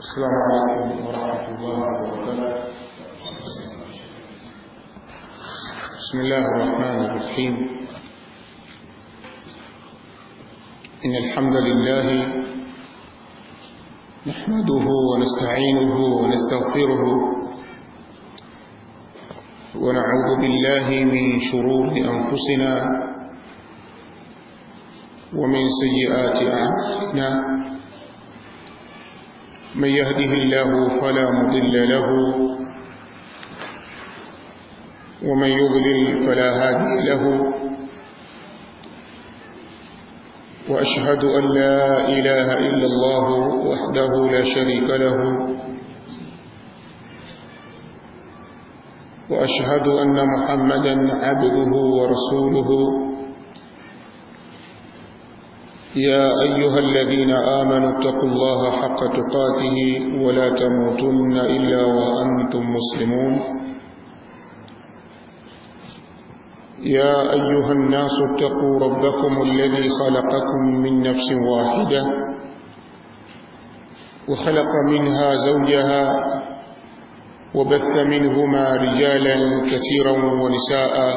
السلام عليكم ورحمة الله وبركاته بسم الله الرحمن الرحيم إن الحمد لله نحمده ونستعينه ونستغفره ونعوذ بالله من شرور أنفسنا ومن سيئات أعمالنا من يهده الله فلا مضل له ومن يضلل فلا هادي له وأشهد أن لا إله إلا الله وحده لا شريك له وأشهد أن محمدا عبده ورسوله يا أيها الذين آمنوا اتقوا الله حق تقاته ولا تموتن إلا وأنتم مسلمون يا أيها الناس اتقوا ربكم الذي خلقكم من نفس واحدة وخلق منها زوجها وبث منهما رجالا كثيرا ونساء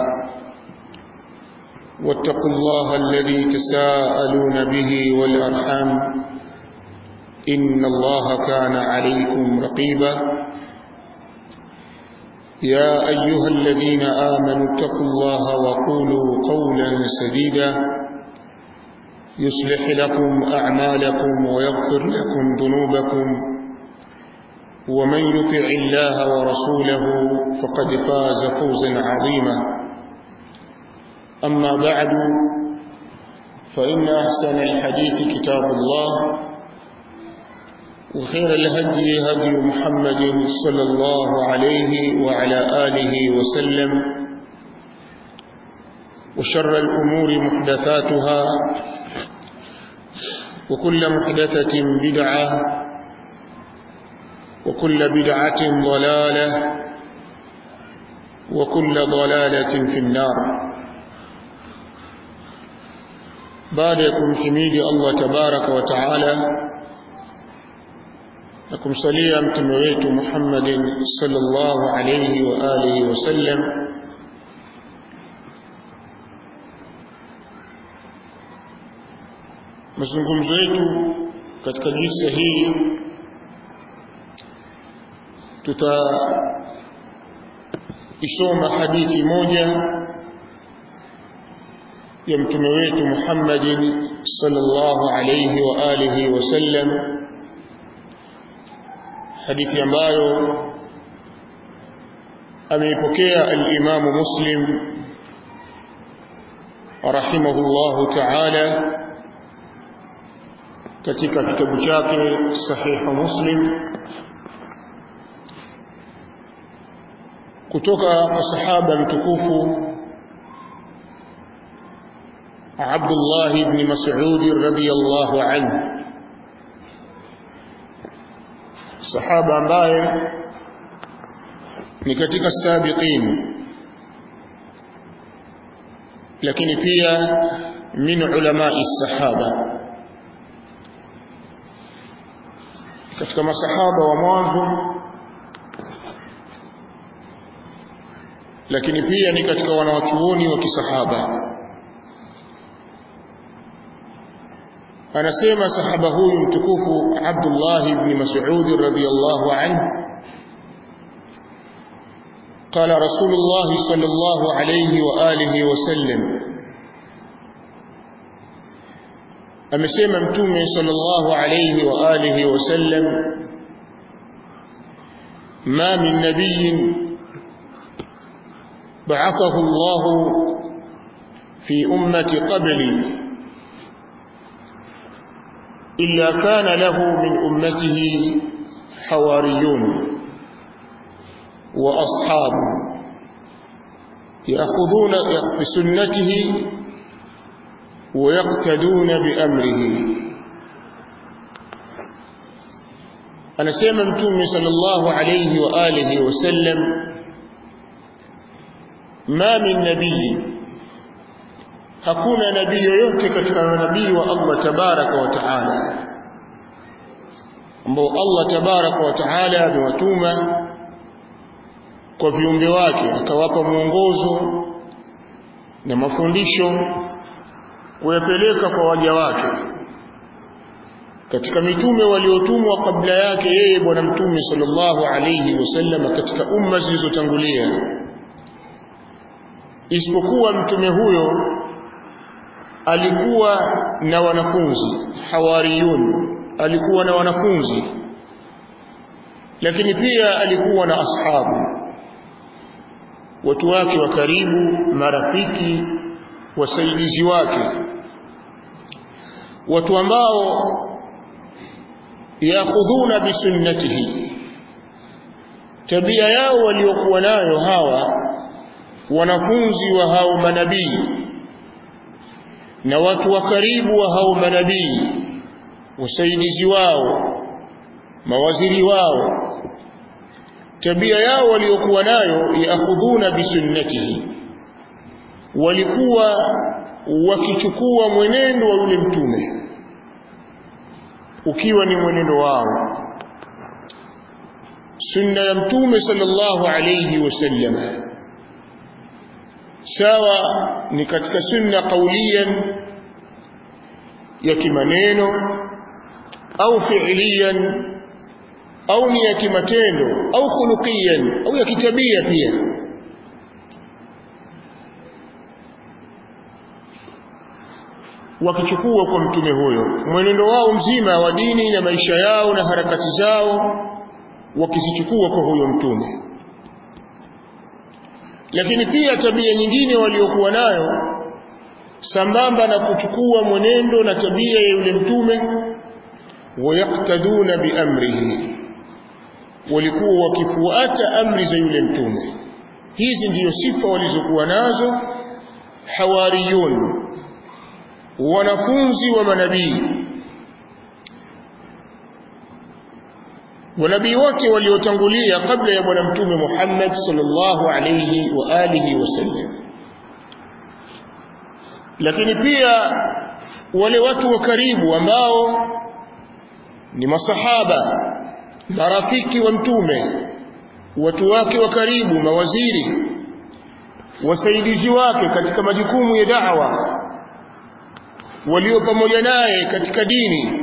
واتقوا الله الذي تساءلون به والأرحام إن الله كان عليكم رقيبا يا أيها الذين آمنوا اتقوا الله وقولوا قولا سديدا يصلح لكم أعمالكم ويغفر لكم ذنوبكم ومن يطع الله ورسوله فقد فاز فوزا عظيما أما بعد فإن أحسن الحديث كتاب الله وخير الهدي هدي محمد صلى الله عليه وعلى آله وسلم وشر الأمور محدثاتها وكل محدثة بدعة وكل بدعة ضلالة وكل ضلالة في النار baada ya kumhimidi Allah tabaraka wa taala na kumsalia mtume wetu Muhammadin sallallahu alayhi wa alihi wasallam mazungumzo yetu katika jilsa hii tutaisoma hadithi moja ya mtume wetu Muhammadin sallallahu alayhi wa alihi wasallam hadithi ambayo ameipokea al-Imam Muslim rahimahullahu ta'ala katika kitabu chake sahihu Muslim kutoka kwa sahaba mtukufu عبد الله بن مسعود رضي الله عنه صحابة ambaye ni katika sabiqin lakini pia min ulamai sahaba katika masahaba wa mwanzo lakini pia ni katika wanawachuoni wa kisahaba anasema sahaba huyu mtukufu Abdullah ibn Mas'ud radhiyallahu anhu قال رسول الله صلى الله عليه وآله وسلم amesema mtume sallallahu alayhi wa alihi wasallam ma min nabiyyin ba'athahu Allah fi ummati qabli إلا كان له من أمته حواريون وأصحاب يأخذون بسنته ويقتدون بأمره أنا سيما متومي صلى الله عليه وآله وسلم ما من نبي hakuna nabii yoyote katika manabii wa Allah tabaraka wa taala ambao Allah tabaraka wa taala amewatuma kwa viumbe wake akawapa mwongozo na mafundisho kuyapeleka kwa waja wake katika mitume waliotumwa kabla yake yeye bwana mtume sallallahu alayhi wasallam katika umma zilizotangulia isipokuwa mtume huyo alikuwa na wanafunzi hawariyun alikuwa na wanafunzi lakini pia alikuwa na ashabu watu wake wa karibu marafiki wasaidizi wake watu ambao yakhudhuna bisunnatihi tabia yao waliokuwa nayo hawa wanafunzi wa hao manabii na watu wa karibu wa hao manabii wasaidizi wao mawaziri wao tabia yao waliokuwa nayo yaakhudhuna bisunnatihi walikuwa wakichukua mwenendo wa yule mtume ukiwa ni mwenendo wao sunna ya mtume sallallahu alayhi wasallam sawa ni katika sunna qauliyan ya kimaneno au fi'liyan au ni ya kimatendo au khuluqiyan au ya kitabia pia wakichukua kwa mtume huyo mwenendo wao mzima wa dini na maisha yao na harakati zao wakizichukua kwa huyo mtume lakini pia tabia nyingine waliokuwa nayo sambamba na kuchukua mwenendo na tabia ya yule mtume wayaktaduna biamrihi walikuwa wakifuata amri za yule mtume hizi ndiyo sifa walizokuwa nazo hawariyun wanafunzi wa manabii wanabii wote waliotangulia kabla ya bwana mtume Muhammad sallallahu alayhi wa alihi wasallam lakini pia wale watu wa karibu ambao ni masahaba marafiki wa mtume watu wake wa karibu mawaziri wasaidizi wake katika majukumu ya da'wa walio pamoja naye katika dini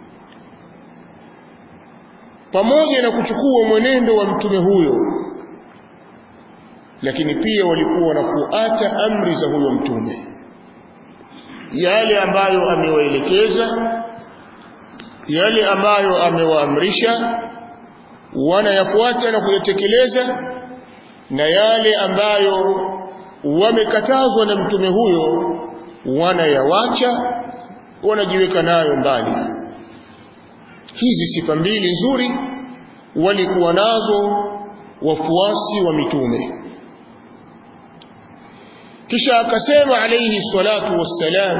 pamoja na kuchukua mwenendo wa mtume huyo lakini pia walikuwa wanafuata amri za huyo mtume yale ambayo amewaelekeza yale ambayo amewaamrisha wanayafuata na kuyatekeleza na yale ambayo wamekatazwa na mtume huyo wanayawacha wanajiweka nayo mbali hizi sifa mbili nzuri walikuwa nazo wafuasi wa mitume kisha akasema alayhi salatu wassalam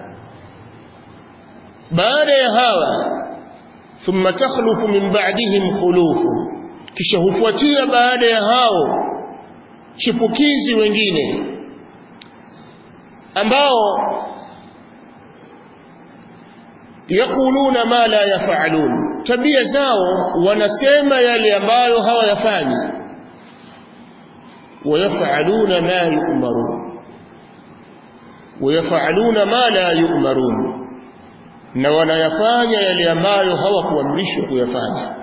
baada ya hawa thumma takhlufu min ba'dihim khulufu kisha hufuatia baada ya hao chipukizi wengine ambao yakuluna ma la yafalun tabia zao wanasema yale ambayo hawayafanyi wayafaluna ma yu'marun wayafaluna ma la yu'marun na wanayafanya yale ambayo hawakuamrishwa kuyafanya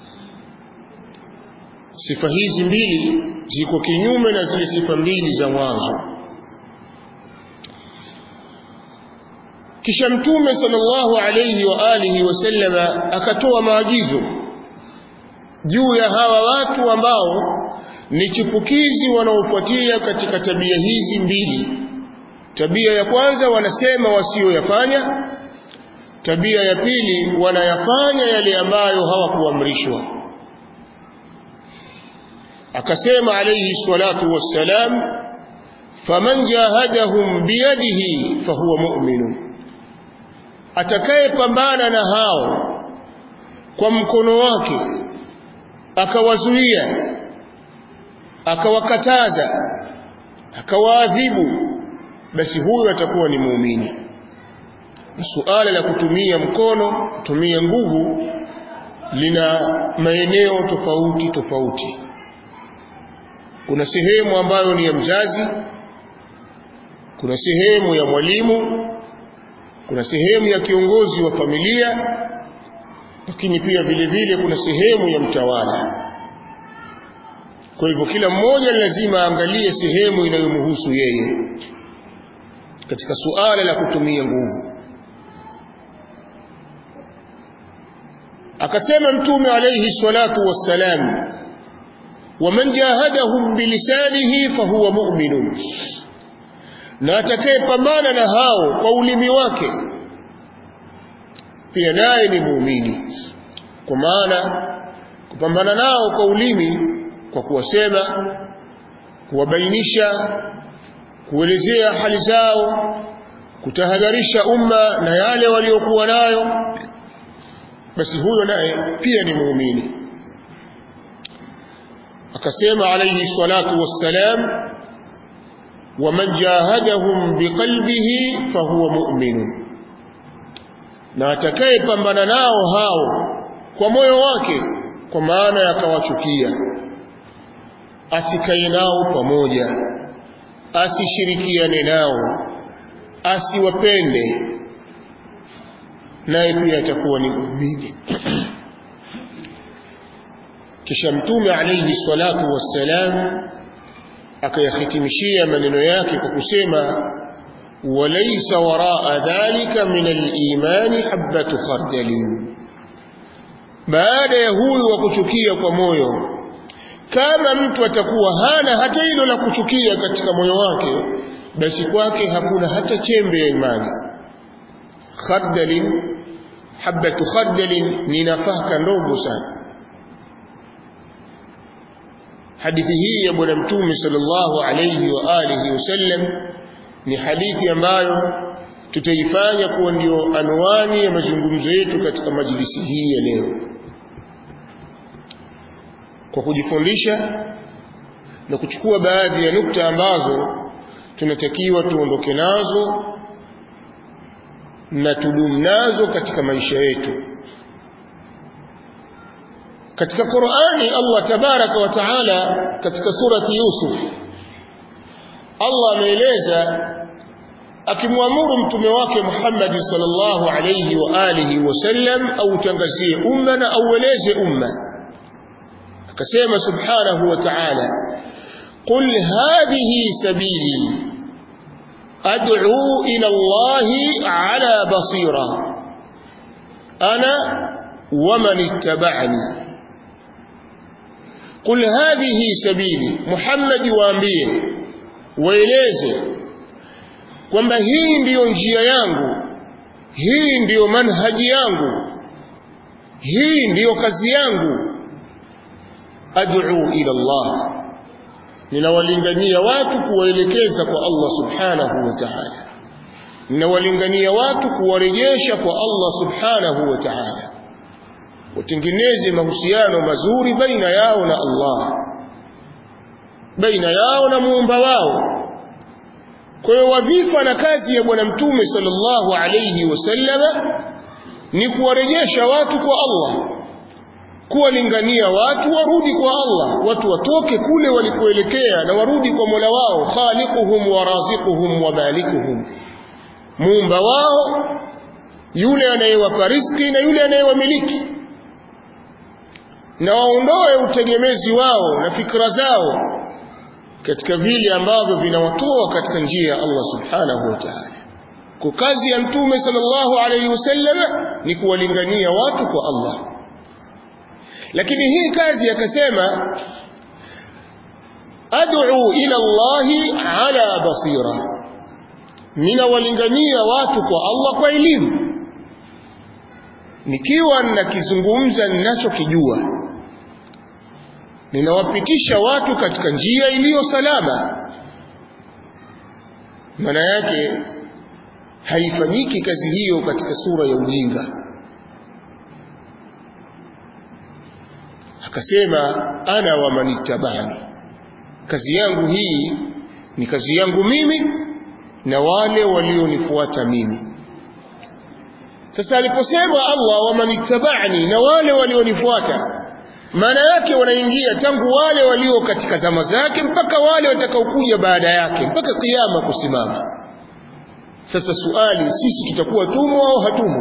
sifa hizi mbili ziko kinyume na zile sifa mbili za mwanzo kisha mtume sallallahu alayhi wa alihi wasallama akatoa maagizo juu ya hawa watu ambao ni chipukizi wanaofuatia katika tabia hizi mbili tabia ya kwanza wanasema wasioyafanya tabia ya pili wanayafanya yale ambayo hawakuamrishwa akasema alayhi salatu wassalam faman jahadahum biyadihi fahuwa mu'minun atakayepambana na hao kwa mkono wake akawazuia akawakataza akawaadhibu basi huyo atakuwa ni muumini suala la kutumia mkono kutumia nguvu lina maeneo tofauti tofauti kuna sehemu ambayo ni ya mzazi kuna sehemu ya mwalimu kuna sehemu ya kiongozi wa familia lakini pia vile vile kuna sehemu ya mtawala kwa hivyo kila mmoja lazima aangalie sehemu inayomhusu yeye katika suala la kutumia nguvu akasema mtume alayhi salatu wassalam waman jahadahum bilisanihi fahuwa mu'minun na atakayepambana na hao kwa ulimi wake pia naye ni muumini kwa maana kupambana nao kwa ulimi kwa kuwasema kuwabainisha kuelezea hali zao kutahadharisha umma na yale waliokuwa nayo basi huyo naye pia ni muumini akasema alayhi salatu wassalam waman jahadahum biqalbihi fahuwa mu'minun na atakayepambana nao hao kwa moyo wake kwa maana yakawachukia asikae nao pamoja asishirikiane nao asiwapende naye pia atakuwa ni muumini kisha mtume alayhi salatu wassalam akayahitimishia maneno yake kwa kusema walaysa waraa dhalika min al-imani habatu khardalin baada ya huyu wa kuchukia kwa moyo kama mtu atakuwa hana hata hilo la kuchukia katika moyo wake basi kwake hakuna hata chembe ya imani khardalin habatu khardalin ni nafaka ndogo sana hadithi hii ya bwana mtume sallallahu alayhi wa alihi wasallam ni hadithi ambayo tutaifanya kuwa ndio anwani ya mazungumzo yetu katika majlisi hii ya leo kwa kujifundisha na kuchukua baadhi ya nukta ambazo tunatakiwa tuondoke nazo na tudumu nazo katika maisha yetu katika Qur'ani Allah tabaraka wa taala katika surati Yusuf Allah ameeleza akimwamuru mtume wake Muhammad sallallahu alayhi wa alihi wasallam au tangazie umma na aueleze umma akasema subhanahu wa ta'ala qul hadhihi sabili ad'u ila Allah ala basira ana ومن اتبعني قل هذه سبيلي محمد waambie waeleze kwamba hii ndiyo njia yangu hii ndiyo manhaji yangu hii ndiyo kazi yangu ad'u ila Allah ninawalingania watu kuwaelekeza kwa Allah subhanahu wa ta'ala ninawalingania watu kuwarejesha kwa Allah subhanahu wa ta'ala watengeneze mahusiano mazuri baina yao na Allah baina yao na muumba wao kwa hiyo wadhifa na kazi ya bwana mtume sallallahu alayhi wasallama ni kuwarejesha watu kwa Allah kuwalingania watu warudi kwa Allah watu watoke kule walikoelekea na warudi kwa Mola wao khaliquhum wa raziquhum wa malikuhum muumba wao yule anayewapa riziki na yule anayewamiliki na waondoe utegemezi wao na fikra zao katika vile ambavyo vinawatoa katika njia ya Allah subhanahu wa ta'ala kwa kazi ya mtume sallallahu alayhi wasallam ni kuwalingania watu kwa Allah lakini hii kazi akasema ad'u ila Allahi ala basira ninawalingania watu kwa Allah kwa elimu nikiwa nakizungumza ninachokijua ninawapitisha watu katika njia iliyo salama maana yake haifanyiki kazi hiyo katika sura ya ujinga akasema ana wa manittabani kazi yangu hii ni kazi yangu mimi na wale walionifuata mimi sasa aliposema Allah wamanittaba'ani na wale walionifuata maana yake wanaingia tangu wale walio katika zama zake mpaka wale watakaokuja baada yake mpaka kiyama kusimama sasa suali sisi tutakuwa tumo au hatumo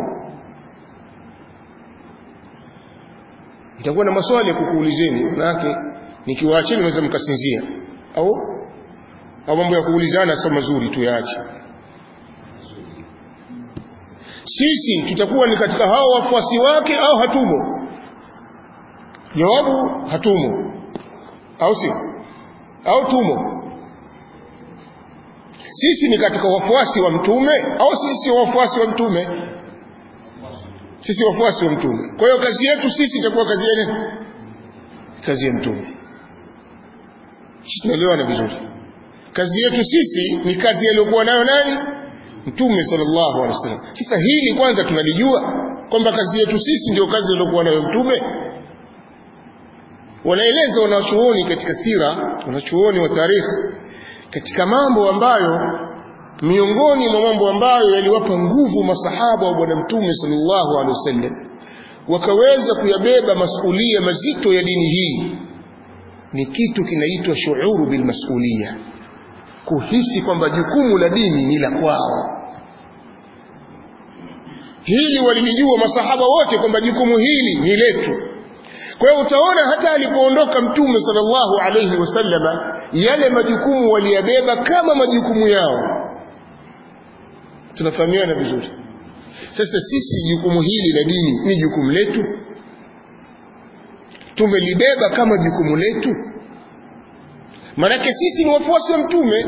nitakuwa na maswali ya kukuulizeni manake nikiwaacheni naweza mkasinzia au au mambo ya kuulizana sio mazuri tu yaache sisi tutakuwa ni katika hao wafuasi wake au hatumo jawabu hatumo au si au tumo sisi ni katika wafuasi wa mtume au sisi si wafuasi wa mtume sisi wafuasi wa mtume kwa hiyo kazi yetu sisi itakuwa kazi ya nini kazi ya mtume sisi tunaelewana vizuri kazi yetu sisi ni kazi aliyokuwa nayo nani mtume sallallahu alaihi wasallam sasa hili kwanza tunalijua kwamba kazi yetu sisi ndio kazi aliyokuwa nayo mtume wanaeleza wanachuoni katika sira wanachuoni wa tarikhi katika mambo ambayo miongoni mwa mambo ambayo yaliwapa nguvu masahaba wa bwana mtume sallallahu alaihi wasallam wakaweza kuyabeba masulia mazito ya dini hii ni kitu kinaitwa shuuru bilmasulia kuhisi kwamba jukumu la dini ni la kwao hili walilijua masahaba wote kwamba jukumu hili ni letu kwa hiyo utaona hata alipoondoka mtume sallallahu alayhi wasallama yale majukumu waliyabeba kama majukumu yao tunafahamiana vizuri sasa sisi jukumu hili la dini ni jukumu letu tumelibeba kama jukumu letu manake sisi ni wafuasi wa mtume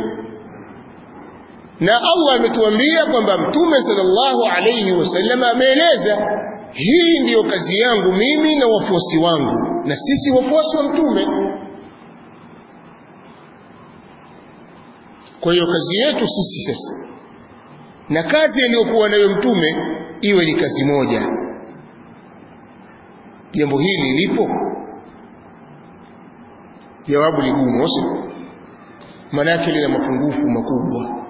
na Allah ametuambia kwamba mtume sallallahu alayhi wasallam ameeleza hii ndiyo kazi yangu mimi na wafuasi wangu na sisi wafuasi wa mtume kwa hiyo kazi yetu sisi sasa na kazi aliyokuwa nayo mtume iwe ni kazi moja jambo hili lipo jawabu ligumu sio manake lina mapungufu makubwa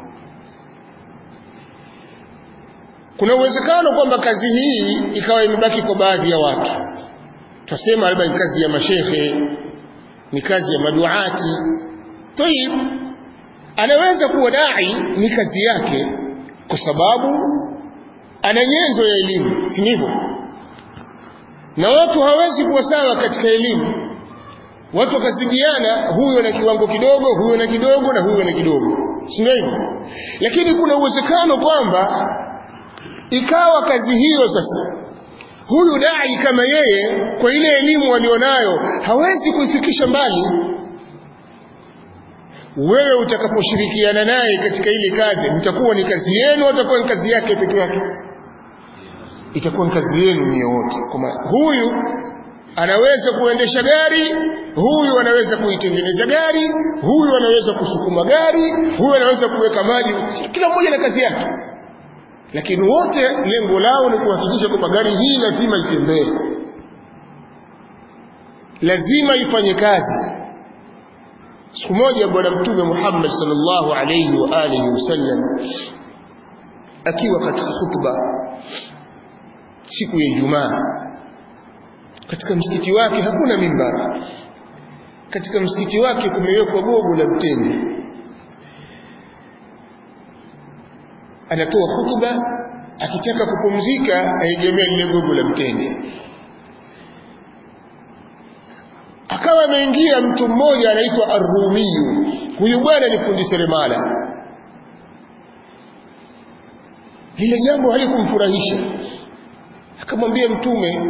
kuna uwezekano kwamba kazi hii ikawa imebaki kwa baadhi ya watu tutasema labda ni kazi ya mashehe ni kazi ya maduati tayib anaweza kuwa dai ni kazi yake kwa sababu ana nyenzo ya elimu si ndivyo na watu hawezi kuwa sawa katika elimu watu wakazidiana huyo na kiwango kidogo huyo na kidogo na huyo na kidogo si ndio hivyo lakini kuna uwezekano kwamba ikawa kazi hiyo sasa huyu dai kama yeye kwa ile elimu alionayo hawezi kuifikisha mbali wewe utakaposhirikiana naye katika ile kazi mtakuwa ni kazi yenu atakuwa ni kazi yake peke yake itakuwa ni kazi yenu nyie wote kwa huyu anaweza kuendesha gari huyu anaweza kuitengeneza gari huyu anaweza kusukuma gari huyu anaweza kuweka maji kila mmoja na kazi yake lakini wote lengo lao ni kuhakikisha kwamba gari hii lazima itembee lazima ifanye kazi siku moja bwana mtume Muhammad sallallahu alayhi wa alihi wasallam akiwa katika khutba siku ya Ijumaa katika msikiti wake hakuna mimbar katika msikiti wake kumewekwa gogo la mtende anatoa hutuba akitaka kupumzika aegemea lile gogo la mtende akawa ameingia mtu mmoja anaitwa Ar-Rumiyu huyu bwana ni fundi seremala lile jambo halikumfurahisha akamwambia mtume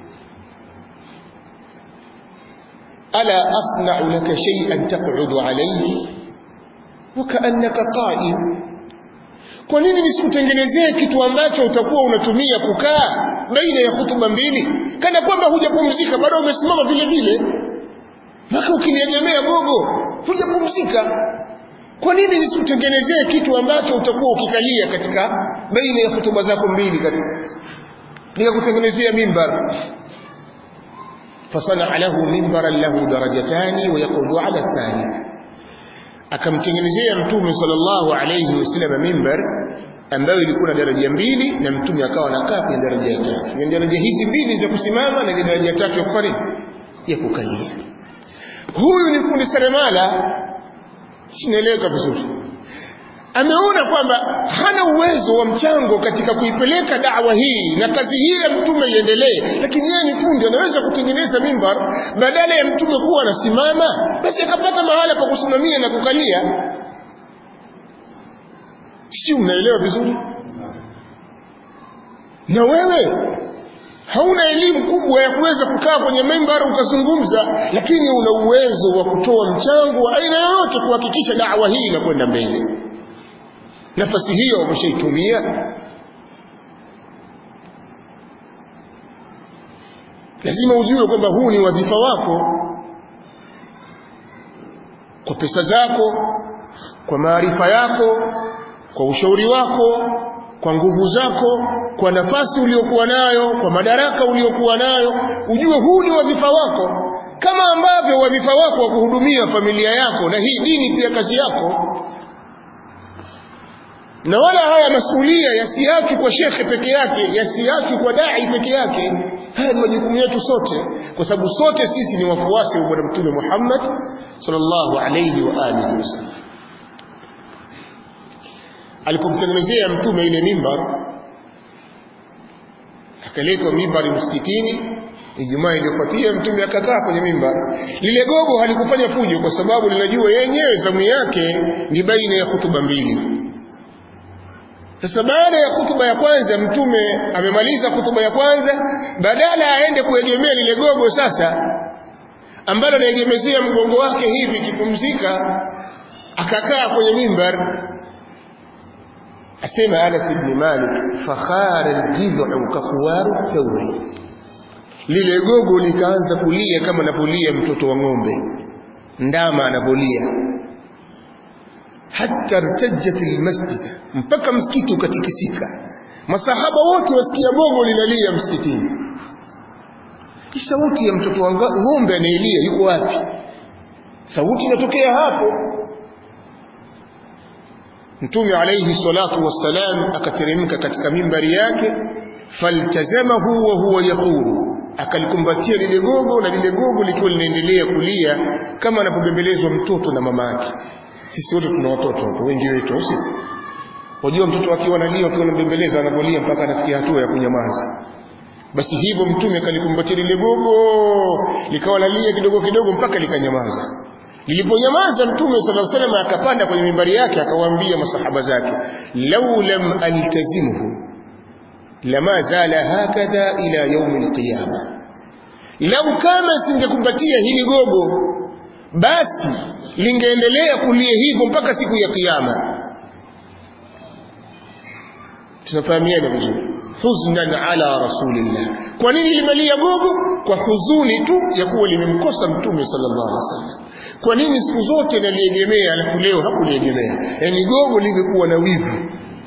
ala asna'u laka shay'an taq'udu alayhi wa ka'annaka qa'im kwa nini nisikutengenezee kitu ambacho utakuwa unatumia kukaa baina ya hutuba mbili kana kwamba hujapumzika bado umesimama vile vile mpaka ukiniegemea gogo hujapumzika kwa nini nisikutengenezee kitu ambacho utakuwa ukikalia katika baina ya hutuba zako mbili katika nikakutengenezea mimbar fasana lahu mimbaran lahu darajatani wa yaqudu ala thalith akamtengenezea mtume sallallahu alayhi wasallam mimbar ambayo ilikuwa na daraja mbili na mtume akawa anakaa kwenye daraja ya tatu ni daraja hizi mbili za kusimama na ile daraja ya tatu ya kufanya ya kukalia huyu ni fundi seremala sinaeleweka vizuri ameona kwamba hana uwezo wa mchango katika kuipeleka dawa hii na kazi hii ya mtume iendelee lakini yeye ni fundi anaweza kutengeneza mimbar badala ya mtume kuwa anasimama basi akapata mahala pa kusimamia na kukalia sijui mnaelewa vizuri na wewe hauna elimu kubwa ya kuweza kukaa kwenye mimbar ukazungumza lakini una uwezo wa kutoa mchango wa aina yoyote kuhakikisha dawa hii inakwenda mbele nafasi hiyo wameshaitumia lazima ujue kwamba huu ni wadhifa wako kwa pesa zako kwa maarifa yako kwa ushauri wako kwa nguvu zako kwa nafasi uliokuwa nayo kwa madaraka uliokuwa nayo ujue huu ni wadhifa wako kama ambavyo wadhifa wako wa kuhudumia familia yako na hii dini pia kazi yako na wala haya masulia yasiachwe kwa shekhe peke yake yasiachwe kwa dai peke yake haya ni majukumu yetu sote kwa sababu sote sisi ni wafuasi wa bwana mtume Muhammad sallallahu alayhi wa alihi wasallam alipomtengenezea mtume ile mimbar akaletwa mimbari msikitini Ijumaa iliyofuatia mtume akakaa kwenye mimbar. Lile gogo halikufanya fujo kwa sababu linajua yenyewe zamu yake ni baina ya hutuba mbili. Sasa baada ya hutuba ya kwanza mtume amemaliza hutuba ya kwanza, badala aende kuegemea lile gogo sasa ambalo anaegemezea mgongo wake hivi kipumzika, akakaa kwenye mimbar asema Anas ibn Malik fakhara aljidhu kakuwaru thawri lile gogo likaanza kulia kama anapolia mtoto wa ng'ombe ndama anapolia hatta irtajat almasjid mpaka msikiti ukatikisika masahaba wote wasikia gogo linalia msikitini sauti ya mtoto wa ng'ombe anaelia yuko wapi sauti inatokea hapo Mtume alayhi salatu wassalam akateremka katika mimbari yake faltazamahu wa huwa yaqulu akalikumbatia lile gogo na lile gogo likiwa linaendelea kulia kama anapobembelezwa mtoto na mama yake sisi wote tuna watoto hapo wengi wetu usi wajua mtoto akiwa analia akiwa anabembeleza anapolia mpaka anafikia hatua ya kunyamaza basi hivyo mtume akalikumbatia lile gogo likawa lalia kidogo kidogo mpaka likanyamaza liliponyamaza mtume sallallahu alaihi wasallam akapanda kwenye mimbari yake akawaambia masahaba zake lau lam altazimuhu lama zala hakadha ila yaumi alqiyama lau kama singekumbatia hili gogo basi lingeendelea kulia hivyo mpaka siku ya kiyama tunafahamiana vizuri huznan ala rasulillah kwa nini limelia gogo kwa huzuni tu ya kuwa limemkosa mtume sallallahu alaihi wasallam kwa nini siku zote naliegemea alafu leo hakuliegemea yaani gogo limekuwa na wivu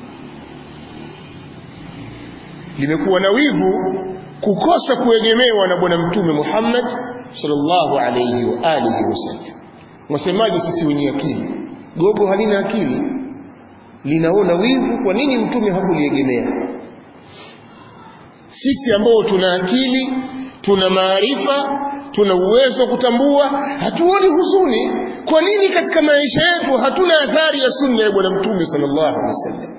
limekuwa na wivu kukosa kuegemewa na bwana mtume Muhammad sallallahu alayhi wa alihi wasallam wasemaje sisi wenye akili gogo halina akili linaona wivu kwa nini mtume hakuliegemea sisi ambao tuna akili tuna maarifa tuna uwezo wa kutambua hatuoni huzuni kwa nini katika maisha yetu hatuna athari ya sunna ya bwana mtume sallallahu alaihi wasallam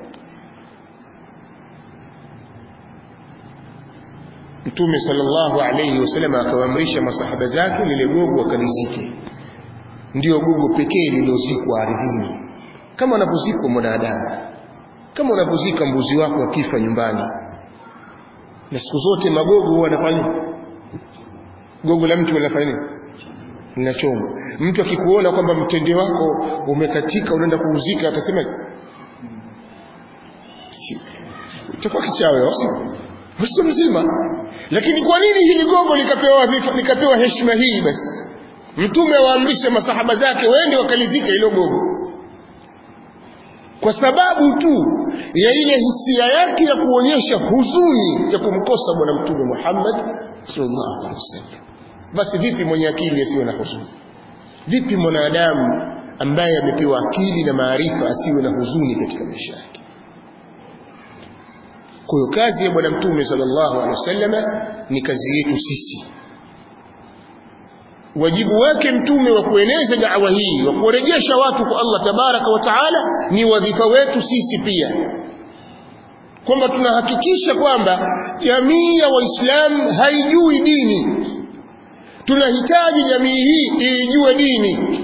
mtume sallallahu alayhi wasallam akawaamrisha masahaba zake lile gogo akalizike ndio gogo pekee lililozikwa ardhini kama anapozikwa mwanadamu kama unapozika mbuzi wako akifa nyumbani na siku zote magogo huwa anafanya gogo la mtu linafanya nini linachomwa mtu akikuona kwamba mtende wako umekatika unaenda kuuzika atasema utakuwa kichawi au sio mzima lakini kwa nini hili gogo likapewa likapewa heshima hii basi mtume waamrisha masahaba zake waende wakalizika hilo gogo kwa sababu tu ya ile hisia yake ya kuonyesha huzuni ya kumkosa bwana mtume Muhammad sallallahu alaihi wasallam basi vipi mwenye akili asiwe na huzuni vipi mwanadamu ambaye amepewa akili na maarifa asiwe na huzuni katika maisha yake kwa hiyo kazi ya bwana mtume sallallahu alaihi wasallam ni kazi yetu sisi wajibu wake mtume wa kueneza da'wa hii wa kurejesha watu kwa Allah tabaraka wa taala ni wadhifa wetu sisi pia kwamba tunahakikisha kwamba jamii ya waislamu haijui dini tunahitaji jamii hii iijue dini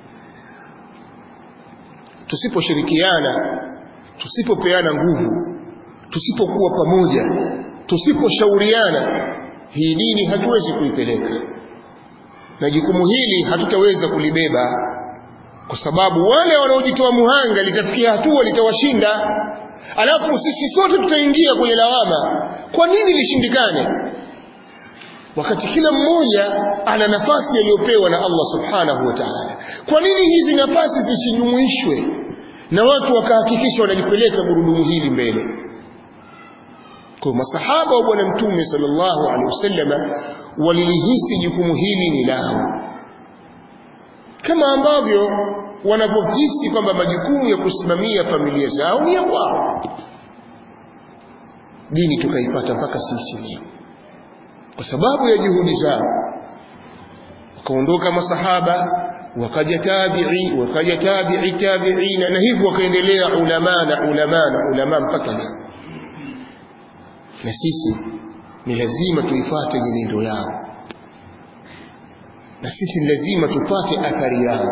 tusiposhirikiana tusipopeana nguvu tusipokuwa pamoja tusiposhauriana hii dini hatuwezi kuipeleka na jukumu hili hatutaweza kulibeba kwa sababu wale wanaojitoa muhanga litafikia hatua litawashinda alafu sisi sote tutaingia kwenye lawama kwa nini lishindikane wakati kila mmoja ana nafasi aliyopewa na Allah subhanahu wa ta'ala kwa nini hizi nafasi zisijumuishwe na watu wakahakikisha wanalipeleka gurudumu hili mbele kwa masahaba wa bwana mtume sallallahu alaihi wasallam walilihisi jukumu hili ni lao kama ambavyo wanavyohisi kwamba majukumu ya kusimamia familia zao ni ya kwao dini tukaipata mpaka sisi leo kwa sababu ya juhudi zao wakaondoka masahaba wakaja tabi'i wakaja tabi'i tabi'ina na hivyo wakaendelea ulama na ulama na ulama mpaka leo na sisi ni lazima tuifuate nyenendo yao na sisi ni lazima tupate athari yao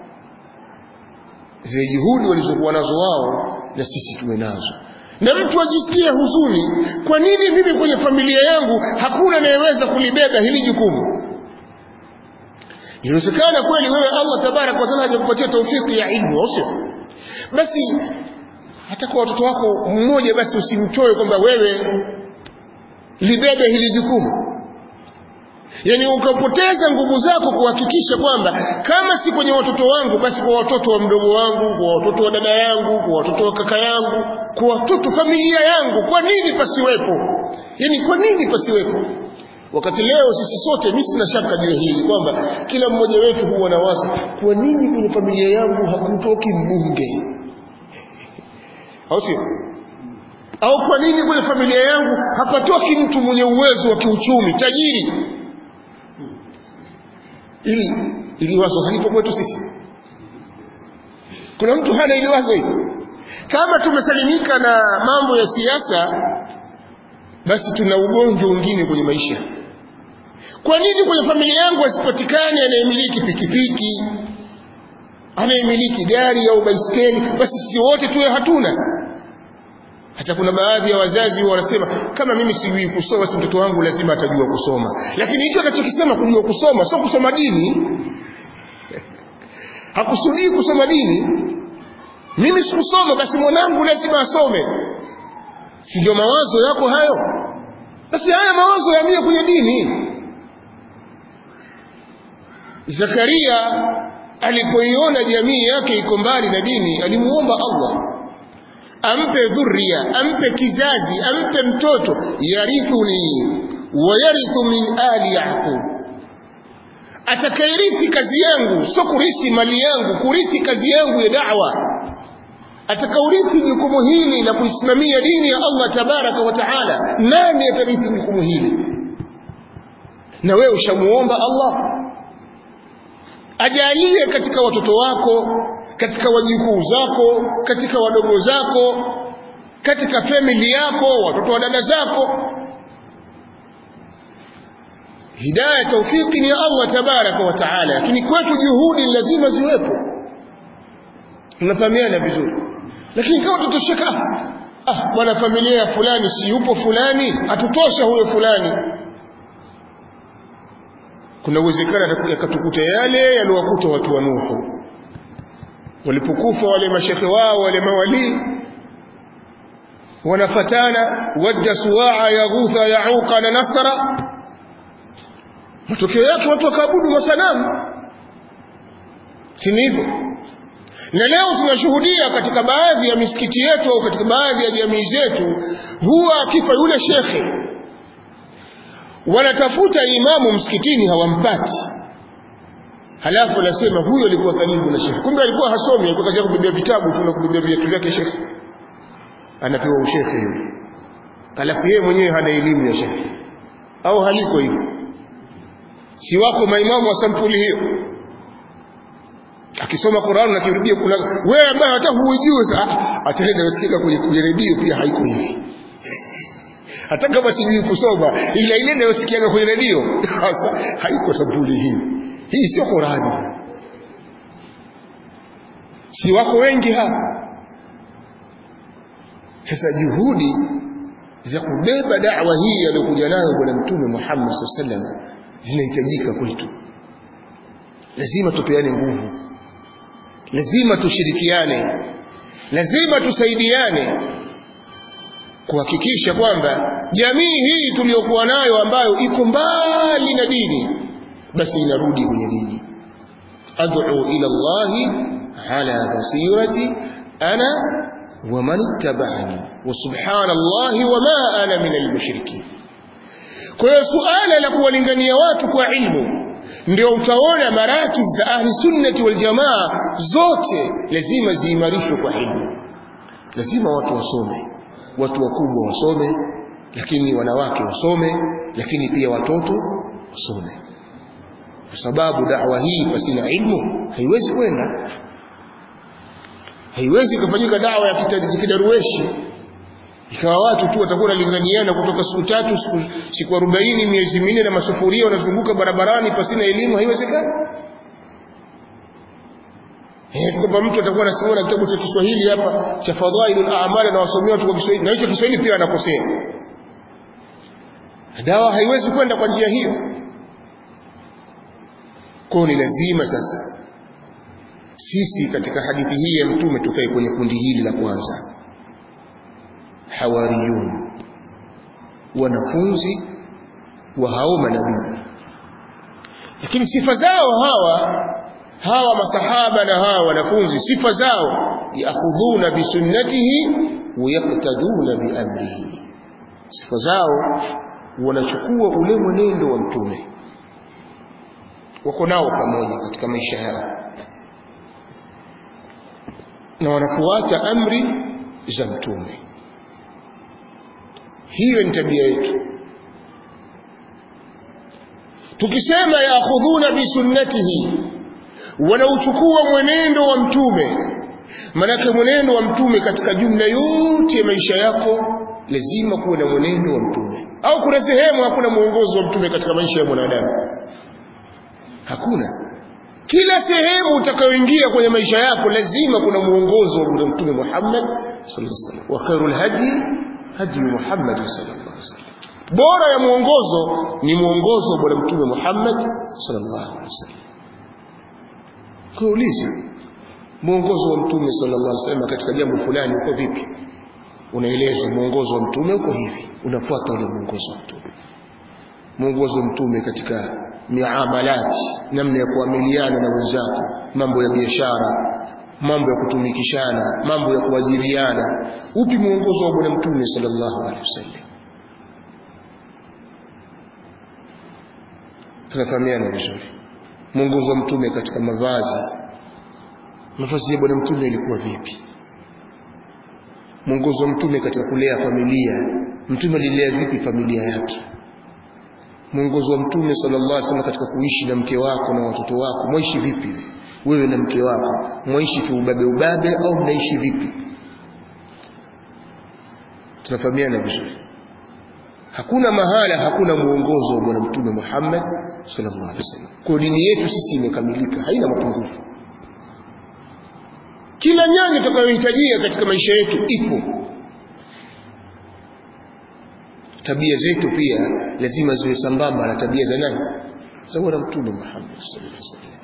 zile juhudi walizokuwa nazo wao na sisi tuwe nazo na mtu ajisikie huzuni kwa nini mimi kwenye familia yangu hakuna anayeweza kulibeba hili jukumu inawezekana kweli wewe Allah tabarak wa taala hajakupatia taufiki ya ilmu au sio basi hata kwa watoto wako mmoja basi usimtoe kwamba wewe libebe hili jukumu yani ukapoteza nguvu zako kuhakikisha kwamba kama si kwenye watoto wangu basi kwa watoto wa mdogo wangu kwa watoto wa dada yangu kwa watoto wa kaka yangu kwa watoto familia yangu kwa nini pasiwepo yani kwa nini pasiwepo wakati leo sisi sote mimi sina shaka juu hili kwamba kila mmoja wetu huwa na wazo kwa nini kwenye familia yangu hakutoki mbunge au sio au kwa nini kwenye familia yangu hapatoki mtu mwenye uwezo wa kiuchumi tajiri ili ili wazo halipo kwetu sisi kuna mtu hana ili wazo hili kama tumesalimika na mambo ya siasa basi tuna ugonjwa mwingine kwenye maisha kwa nini kwenye familia yangu asipatikane anayemiliki pikipiki anayemiliki gari au baiskeli basi sisi wote tuwe hatuna hata kuna baadhi ya wazazi wanasema kama mimi sijui kusoma si mtoto wangu lazima atajua kusoma lakini hicho anachokisema kujua kusoma sio kusoma dini hakusudii kusoma dini mimi sikusoma basi mwanangu lazima asome si ndio mawazo yako hayo basi haya mawazo yamie kwenye dini Zakaria alipoiona jamii yake iko mbali na dini alimuomba Allah ampe dhuria ampe kizazi ampe mtoto yarithuni wa yarithu min ali yaqub atakairithi kazi yangu sio kurithi mali yangu kurithi kazi yangu ya da'wa atakaurithi jukumu hili la kuisimamia dini ya Allah tabaraka wa taala nani atarithi jukumu hili na wewe ushamuomba Allah ajalie katika watoto wako katika wajukuu zako katika wadogo zako katika family yako watoto wa dada zako hidayah taufiki ni Allah tabaraka wa taala lakini kwetu juhudi lazima ziwepo tunafahamiana vizuri lakini kama tutosheka ah bwana familia ya fulani si yupo fulani atutosha huyo fulani kuna uwezekano yakatukuta yale yaliyowakuta watu wa Nuhu walipokufa wale mashekhe wao wale mawali wanafatana wadda suwaa yaghutha yauqa na nasra matokeo yake watu wakaabudu masanamu si hivyo na leo tunashuhudia katika baadhi ya misikiti yetu au katika baadhi ya jamii zetu huwa akifa yule shekhe wanatafuta imamu msikitini hawampati halafu anasema huyo alikuwa karibu na shekhe kumbe alikuwa hasomi alikuwa kazi yake kubebea vitabu tu na kubebea viatu vyake shekhe anapewa ushekhe yule alafu yeye mwenyewe hana elimu ya sharia au haliko hivyo si wako maimamu wa sampuli hiyo akisoma Qur'an na kirudia kuna wewe ambaye hata huijui sasa ataenda usikia kwenye kwenye redio pia haiko hivi hata kama sijui kusoma ila ile inayosikia kwenye redio sasa haiko sampuli hii hii sio Qur'ani si wako wengi hapa sasa juhudi za kubeba da'wa hii aliyokuja nayo bwana mtume Muhammad sallallahu alaihi wasallam zinahitajika kwetu lazima tupeane nguvu lazima tushirikiane lazima tusaidiane kuhakikisha kwamba jamii hii tuliyokuwa nayo ambayo iko mbali na dini basi inarudi kwenye dini ad'u ila Allah ala basirati ana wa man ittaba'ani wa subhanallahi wa ma ana min al-mushrikeen kwa hiyo suala la kuwalingania watu kwa ilmu ndio utaona maraki za ahli sunnati wal jamaa zote lazima ziimarishwe kwa ilmu lazima watu wasome watu wakubwa wasome lakini wanawake wasome lakini pia watoto wasome kwa sababu da'wa hii pasina ilmu haiwezi kwenda haiwezi kufanyika dawa ya kidarueshi ikawa watu tu watakuwa wanalinganiana kutoka siku tatu siku, siku 40 miezi minne na masufuria wanazunguka barabarani pasina elimu haiwezekani Eh, kwamba mtu atakuwa anasoma na kitabu cha Kiswahili hapa cha Fadhailul A'mal na wasomea watu kwa Kiswahili na hicho Kiswahili pia anakosea. Dawa haiwezi kwenda kwa njia hiyo. Kwa ni lazima sasa sisi katika hadithi hii ya mtume tukae kwenye kundi hili la kwanza hawariyun wanafunzi wa hao manabii lakini sifa zao hawa hawa masahaba na hawa wanafunzi sifa zao yaakhudhuna bisunnatihi wayaktaduna biamrihi sifa zao wanachukua ule mwenendo wa mtume wako nao pamoja katika maisha yao na wanafuata amri za mtume hiyo ni tabia yetu tukisema yaakhudhuna bisunnatihi wanauchukua mwenendo wa mtume manake mwenendo wa mtume katika jumla yote ya maisha yako lazima kuwe na mwenendo wa mtume au kuna sehemu hakuna mwongozo wa mtume katika maisha ya mwanadamu hakuna kila sehemu utakayoingia kwenye maisha yako lazima kuna mwongozo wa mtume Muhammad sallallahu alaihi wasallam wa khairul hadi hadi Muhammad sallallahu alaihi wasallam bora ya mwongozo ni mwongozo wa bwana mtume Muhammad sallallahu alaihi wasallam kuuliza mwongozo wa mtume sallallahu alaihi wasallam katika jambo fulani uko vipi unaelezwa mwongozo wa mtume uko hivi unafuata ule mwongozo wa mtume mwongozo wa mtume katika miamalati namna ya kuamiliana na wenzako mambo ya biashara mambo ya kutumikishana mambo ya kuajiriana upi mwongozo wa bwana mtume sallallahu alaihi wasallam tunafahamiana vizuri mwongozo wa mtume katika mavazi mavazi ya bwana mtume ilikuwa vipi mwongozo wa mtume katika kulea familia mtume alilea vipi familia yake mwongozo wa mtume sallallahu alaihi wasallam katika kuishi na mke wako na watoto wako mwaishi vipi wewe na mke wako mwaishi kiubabe ubabe au mnaishi vipi tunafahamiana vizuri hakuna mahala hakuna mwongozo wa bwana mtume Muhammad sallallahu alaihi wasallam kwa dini yetu sisi imekamilika haina mapungufu kila nyanja tutakayohitajia katika maisha yetu ipo tabia zetu pia lazima ziwe sambamba na tabia za nani za bwana mtume Muhammad sallallahu alaihi wasallam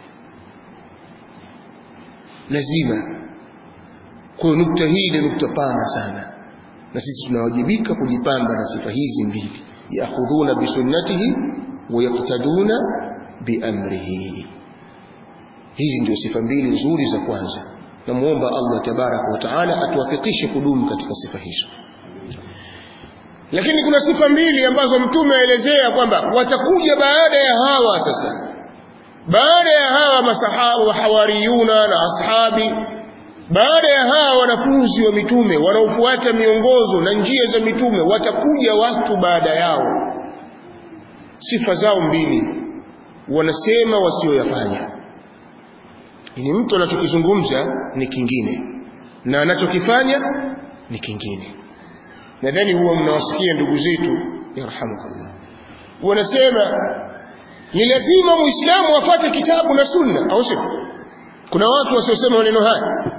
lazima kwa nukta hii ni nukta pana sana na sisi tunawajibika kujipamba na sifa hizi mbili yaakhudhuna bisunnatihi wa yaqtaduna biamrihi hizi ndio sifa mbili nzuri za kwanza namuomba Allah tabaraka wa taala atuwafikishe kudumu katika sifa hizo lakini kuna sifa mbili ambazo mtume aelezea kwamba watakuja baada ya hawa sasa baada ya hawa masahaba wa hawariyuna na ashabi baada ya hawa wanafunzi wa mitume wanaofuata miongozo na njia za mitume watakuja watu baada yao sifa zao mbili wanasema wasioyafanya ni mtu anachokizungumza ni kingine na anachokifanya ni kingine nadhani huwa mnawasikia ndugu zetu yarhamukallah wanasema ni lazima muislamu afate kitabu na sunna au sio kuna watu wasiosema maneno haya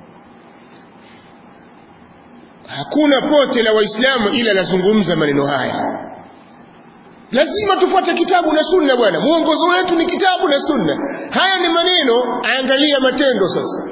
hakuna pote la waislamu ila lazungumza maneno haya lazima tufuate kitabu na sunna bwana mwongozo wetu ni kitabu na sunna haya ni maneno angalia matendo sasa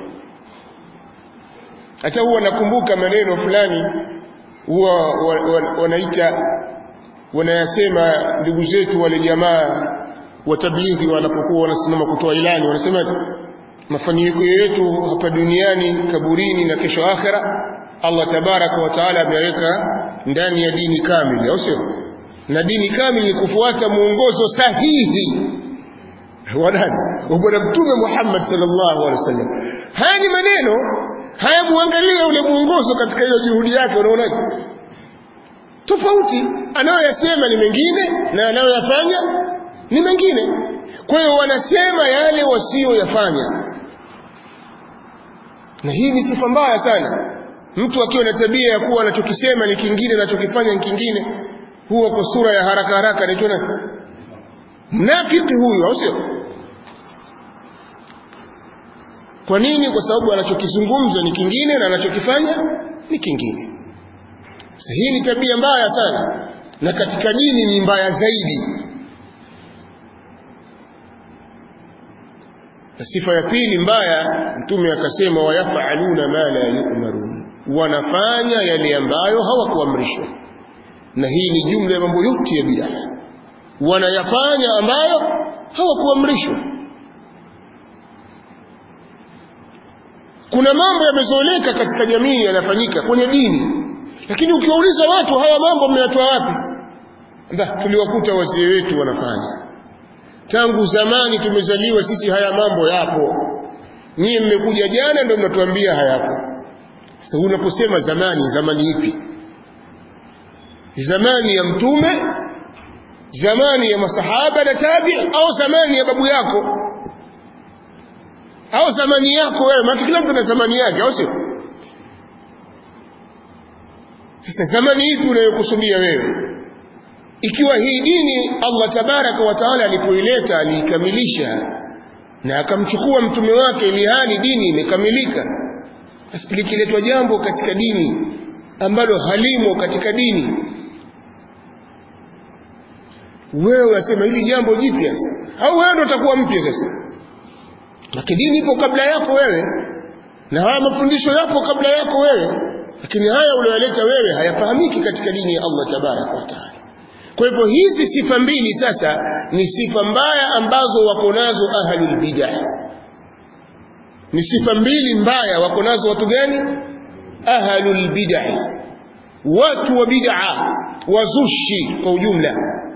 hata huwa nakumbuka maneno fulani huwa wanaita wanayasema ndugu zetu wale jamaa wa tablighi wanapokuwa wanasimama kutoa ilani wanasema mafanikio yetu hapa duniani kaburini na kesho akhera Allah tabaraka wa taala ameweka ndani ya dini kamili au sio na dini kamili ni kufuata mwongozo sahihi wa nani wa bwana mtume Muhammad sallallahu alaihi wasallam haya ni maneno haya muangalie ule mwongozo katika hiyo juhudi yake unaonaje tofauti anayoyasema ni mengine na anayoyafanya ni mengine kwa hiyo wanasema yale wasiyoyafanya na hii ni sifa mbaya sana mtu akiwa na tabia ya kuwa anachokisema ni kingine anachokifanya ni kingine huwa kwa sura ya haraka haraka anaitwa mnafiki huyu au sio kwa nini kwa sababu anachokizungumza ni kingine na anachokifanya ni kingine sasa hii ni tabia mbaya sana na katika dini ni mbaya zaidi na sifa ya pili mbaya mtume akasema wayafaluna ma la yu'marun wanafanya yale ambayo hawakuamrishwa na hii ni jumla ya mambo yote ya bid'a wanayafanya ambayo hawakuamrishwa kuna mambo yamezoeleka katika jamii yanafanyika kwenye dini lakini ukiwauliza watu haya mambo mmeyatoa wapi nda tuliwakuta wazee wetu wanafanya tangu zamani tumezaliwa sisi haya mambo yapo nyie mmekuja jana ndio mnatuambia hayapo sasa unaposema zamani zamani ipi zamani ya mtume zamani ya masahaba na tabi au zamani ya babu yako au zamani yako wewe maana kila mtu ana zamani yake au sio sasa zamani ipi unayokusudia wewe ikiwa hii dini Allah tabaraka wa taala alipoileta aliikamilisha na akamchukua mtume wake ili hali dini imekamilika likiletwa jambo katika dini ambalo halimo katika dini wewe unasema hili jambo jipya au wewe ndio utakuwa mpya sasa lakini dini ipo kabla yako wewe na haya mafundisho yapo kabla yako wewe lakini haya uliyoleta wewe hayafahamiki katika dini ya Allah tabaraka wa taala kwa hivyo hizi sifa mbili sasa ni sifa mbaya ambazo wako nazo ahlul bid'ah ni sifa mbili mbaya wako nazo watu gani ahlul bid'ah watu wa bid'a wazushi kwa ujumla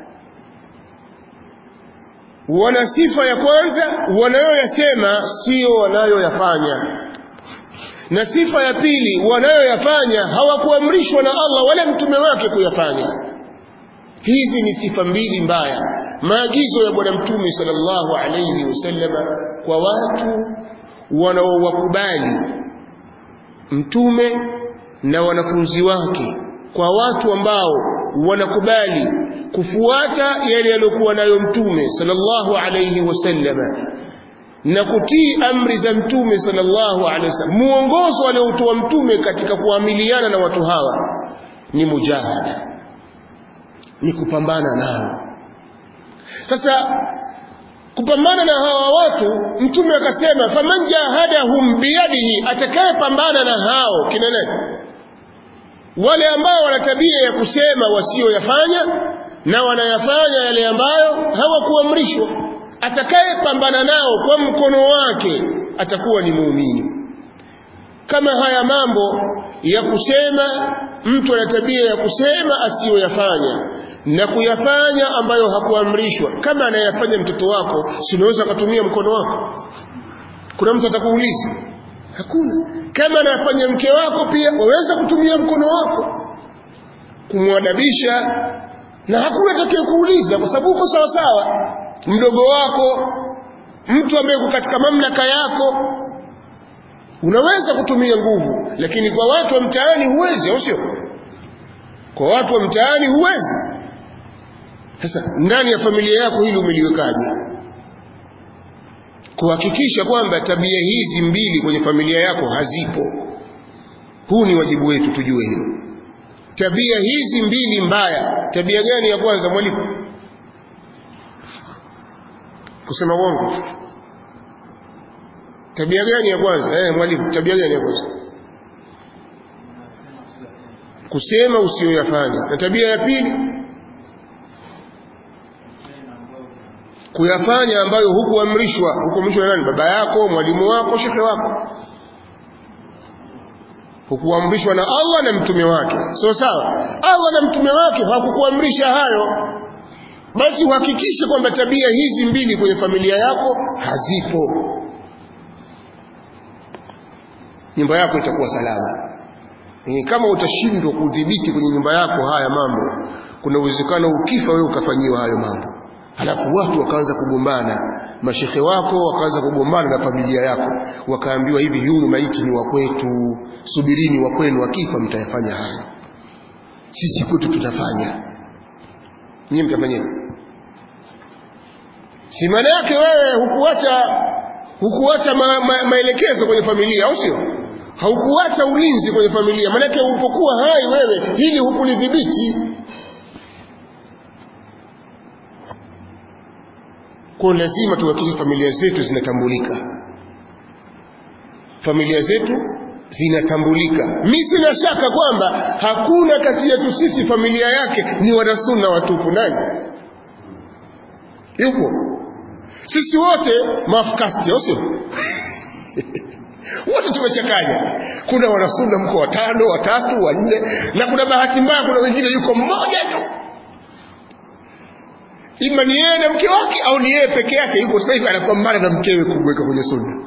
wana sifa ya kwanza wanayoyasema sio wanayoyafanya na sifa ya pili wanayoyafanya hawakuamrishwa na Allah wala mtume wake kuyafanya hizi ni sifa mbili mbaya maagizo ya bwana mtume sallallahu alayhi wasallam kwa watu wanaowakubali mtume na wanafunzi wake kwa watu ambao wanakubali kufuata yale yaliyokuwa nayo mtume sallallahu alayhi wasallam na kutii amri za mtume sallallahu alayhi wasallam muongozo aliotoa mtume katika kuamiliana na watu hawa ni mujahada ni kupambana nao sasa kupambana na hawa watu mtume akasema faman jahadahum biyadihi atakayepambana na hao kina nani wale ambao wana tabia ya kusema wasioyafanya na wanayafanya yale ambayo hawakuamrishwa atakayepambana nao kwa mkono wake atakuwa ni muumini kama haya mambo ya kusema mtu ana tabia ya kusema asiyoyafanya na kuyafanya ambayo hakuamrishwa kama anayafanya mtoto wako si unaweza kutumia mkono wako kuna mtu atakuuliza hakuna kama anafanya mke wako pia waweza kutumia mkono wako kumwadabisha na hakuna atakaye kuuliza kwa sababu uko sawa sawa mdogo wako mtu ambaye uko katika mamlaka yako unaweza kutumia nguvu lakini kwa watu wa mtaani huwezi au sio kwa watu wa mtaani huwezi sasa ndani ya familia yako hili umeliwekaje kuhakikisha kwamba tabia hizi mbili kwenye familia yako hazipo huu ni wajibu wetu tujue hilo tabia hizi mbili mbaya tabia gani ya kwanza mwalimu kusema uongo tabia gani ya kwanza eh mwalimu tabia gani ya kwanza kusema usiyoyafanya na tabia ya pili kuyafanya ambayo hukuamrishwa hukuamrishwa na nani baba yako mwalimu wako shekhe wako hukuamrishwa na Allah na mtume wake so sawa Allah na mtume wake hawakukuamrisha hayo basi uhakikishe kwamba tabia hizi mbili kwenye familia yako hazipo nyumba yako itakuwa salama e, kama utashindwa kudhibiti kwenye nyumba yako haya mambo kuna uwezekano ukifa wewe ukafanyiwa hayo mambo halafu watu wakaanza kugombana mashekhe wako wakaanza kugombana na familia yako wakaambiwa hivi yule maiti ni wa kwetu subirini wa kwenu akifa mtayafanya haya sisi kwetu tutafanya nyinyi mtafanya si maana yake wewe hukuacha hukuacha ma, ma, maelekezo kwenye familia au sio haukuacha ulinzi kwenye familia maanake ulipokuwa hai wewe hili hukulidhibiti kwa lazima tuhakikishe familia zetu zinatambulika familia zetu zinatambulika mi sina shaka kwamba hakuna kati yetu sisi familia yake ni wanasunna watupu nani yupo sisi wote mafkasti au sio wote tumechanganya kuna wanasunna mko watano watatu wanne na kuna bahati mbaya kuna wengine yuko mmoja tu ima ni yeye na mke wake au ni yeye peke yake yuko sasa hivi anapambana na mkewe kumweka kwenye sunna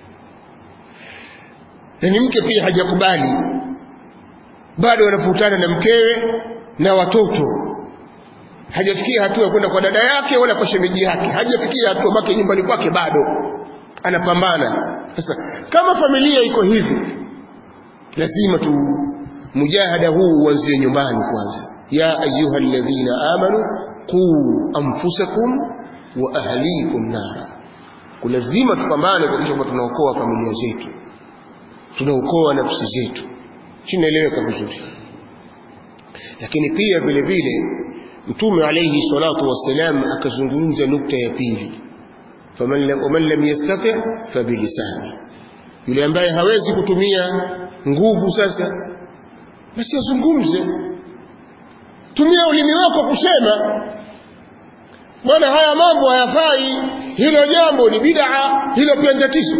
na ni mke pia hajakubali bado anavutana na mkewe na watoto hajafikia hatua ya kwenda kwa dada yake wala kwa shemeji yake hajafikia hatua make nyumbani kwake bado anapambana sasa kama familia iko hivi lazima tu mujahada huu uanzie nyumbani kwanza ya ayuha alladhina amanu quu anfusakum wa ahlikum nara kulazima tupambane kuhakikisha kwamba tunaokoa familia zetu tunaokoa nafsi zetu chinaeleweka vizuri lakini pia vile vile mtume alayhi salatu wassalam akazungumza nukta ya pili faman lam yastati fabilisani yule ambaye hawezi kutumia nguvu sasa basi azungumze tumia ulimi wako kusema bwana haya mambo hayafai hilo jambo ni bid'a hilo pia ni tatizo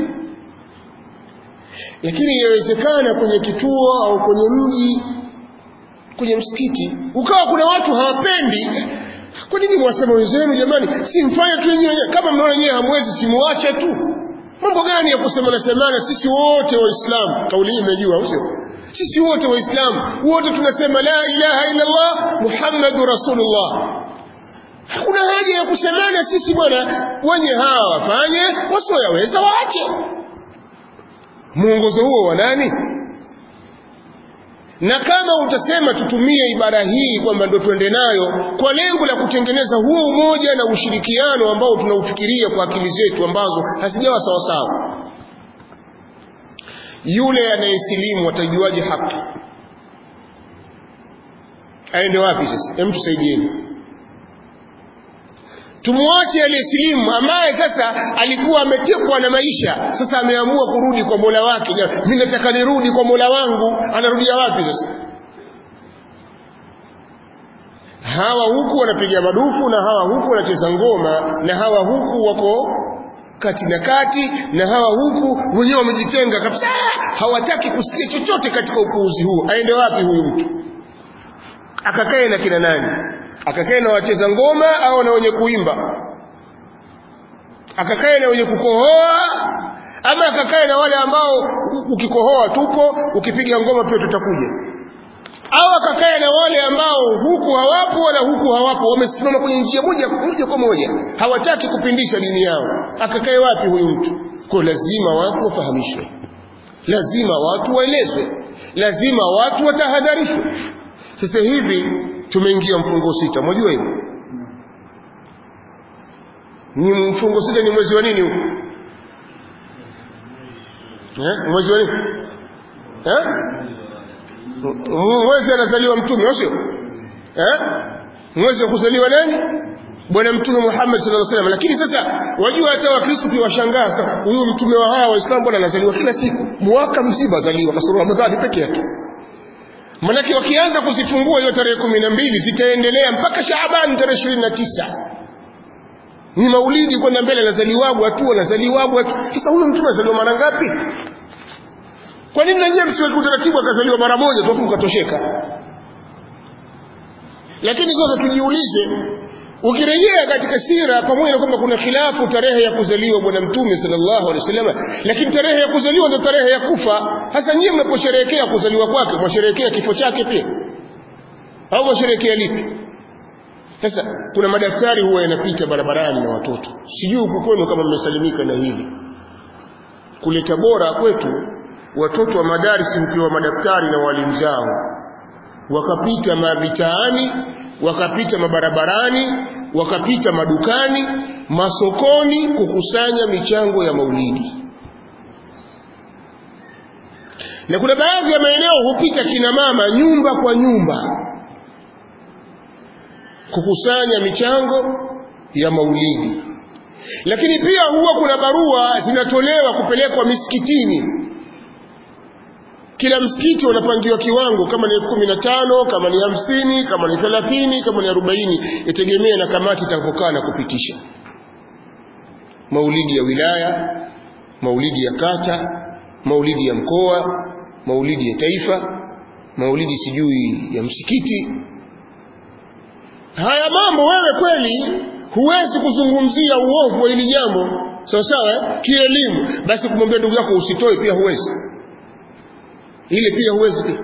lakini inawezekana kwenye kituo au kwenye mji kwenye msikiti ukawa kuna watu hawapendi kwa nini mwasema wenzenu jamani si mfanye tu wenyewe kama mnaona nyewe hamwezi simuache tu mambo gani ya kusema semana sisi wote waislamu kauli hii imejua au sio sisi wote waislamu wote tunasema la ilaha illa allah muhammadu rasulullah hakuna haja ya kusemana sisi bwana wenye hawa wafanye wasioyaweza waache mwongozo huo wa nani na kama utasema tutumie ibara hii kwamba ndo twende nayo kwa lengo la kutengeneza huo umoja na ushirikiano ambao tunaufikiria kwa akili zetu ambazo hazijawa sawasawa yule anayesilimu atajuaje haki aende wapi sasa hem tusaidieni tumwache aliyesilimu ambaye sasa alikuwa ametekwa na maisha sasa ameamua kurudi kwa mola wake mimi nataka nirudi kwa mola wangu anarudia wapi sasa hawa huku wanapiga madufu na hawa huku wanacheza ngoma na hawa huku wako kati na kati na hawa huku wenyewe wamejitenga kabisa hawataki kusikia chochote katika upuuzi huu aende wapi huyu mtu akakae na kina nani akakae na wacheza ngoma au na wenye kuimba akakae na wenye kukohoa ama akakae na wale ambao ukikohoa tupo ukipiga ngoma pia tutakuja au akakae na wale ambao huku hawapo wala huku hawapo wamesimama kwenye njia moja moja kwa moja hawataki kupindisha dini yao akakae wapi huyu mtu kwa lazima watu wafahamishwe lazima watu waelezwe lazima watu watahadharishwe sasa hivi tumeingia mfungo sita mwajua hivyo ni mfungo sita ni mwezi wa nini huu eh mwezi wa nini eh mwezi anazaliwa mtume sio eh mwezi wa kuzaliwa nani bwana mtume Muhammad sallallahu alaihi wasallam lakini sasa wajua hata wakristo pia washangaa sasa huyu mtume wa hawa waislamu bwana anazaliwa kila siku mwaka mzima azaliwa kasoro ramadhani peke yake manake wakianza kuzifungua hiyo tarehe kumi na mbili zitaendelea mpaka Shaaban tarehe ishirini na tisa ni maulidi kwenda mbele anazaliwabu tu anazaliwabu sasa huyu mtume anazaliwa mara ngapi kwa nini nanyewe msiweke utaratibu akazaliwa mara moja tu ukatosheka lakini sasa tujiulize ukirejea katika sira pamoja na kwamba kuna khilafu tarehe ya kuzaliwa bwana mtume sallallahu alaihi wasallam lakini tarehe ya kuzaliwa ndio tarehe ya kufa hasa nyinyi mnaposherehekea kuzaliwa kwake mwasherehekea kifo chake pia au mwasherehekea lipi sasa kuna madaktari huwa yanapita barabarani na watoto sijui huku kwenu kama mmesalimika na hili kule Tabora kwetu watoto wa madarisi mkiwa madaftari na walimu zao wakapita mabitaani wakapita mabarabarani wakapita madukani masokoni kukusanya michango ya maulidi na kuna baadhi ya maeneo hupita kina mama nyumba kwa nyumba kukusanya michango ya maulidi lakini pia huwa kuna barua zinatolewa kupelekwa misikitini kila msikiti unapangiwa kiwango kama ni elfu kumi na tano kama ni hamsini kama ni thelathini kama ni arobaini itegemea na kamati itakapokaa na kupitisha maulidi ya wilaya maulidi ya kata maulidi ya mkoa maulidi ya taifa maulidi sijui ya msikiti haya mambo wewe kweli huwezi kuzungumzia uovu wa hili jambo sawa sawa kielimu basi kumwambia ndugu yako usitoe pia huwezi ile pia huwezi pia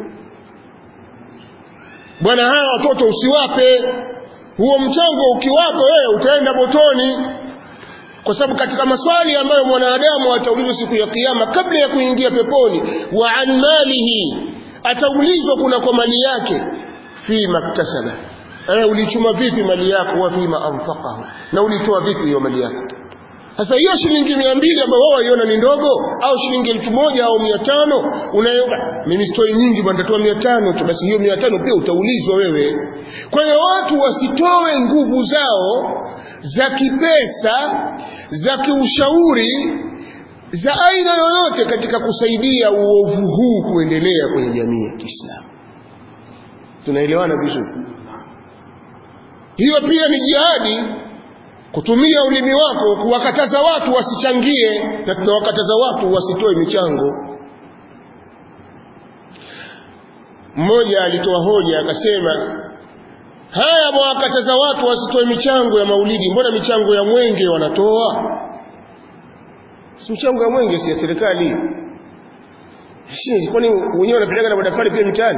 bwana hawa watoto usiwape huo mchango ukiwapa wewe utaenda motoni kwa sababu katika maswali ambayo mwanadamu ataulizwa siku ya kiyama kabla ya kuingia peponi wa an malihi ataulizwa kuna kwa mali yake fi maktasaba eh ulichuma vipi mali yako wa fima anfaqahu na ulitoa vipi hiyo mali yako sasa hiyo shilingi mia mbili ambayo wao waiona ni ndogo au shilingi elfu moja au mia tano unayoba mimi sitoi nyingi bwana nitatoa mia tano tu basi hiyo mia tano pia utaulizwa wewe kwa hiyo watu wasitoe nguvu zao za kipesa za kiushauri za aina yoyote katika kusaidia uovu huu kuendelea kwenye jamii ya Kiislamu tunaelewana vizuri hiyo pia ni jihadi kutumia ulimi wako kuwakataza watu wasichangie na tunawakataza watu wasitoe michango mmoja alitoa hoja akasema haya mwakataza watu wasitoe michango ya maulidi mbona michango ya mwenge wanatoa si michango ya mwenge si ya serikali kwani wenyewe wanapeleka na madaftari pia mitaani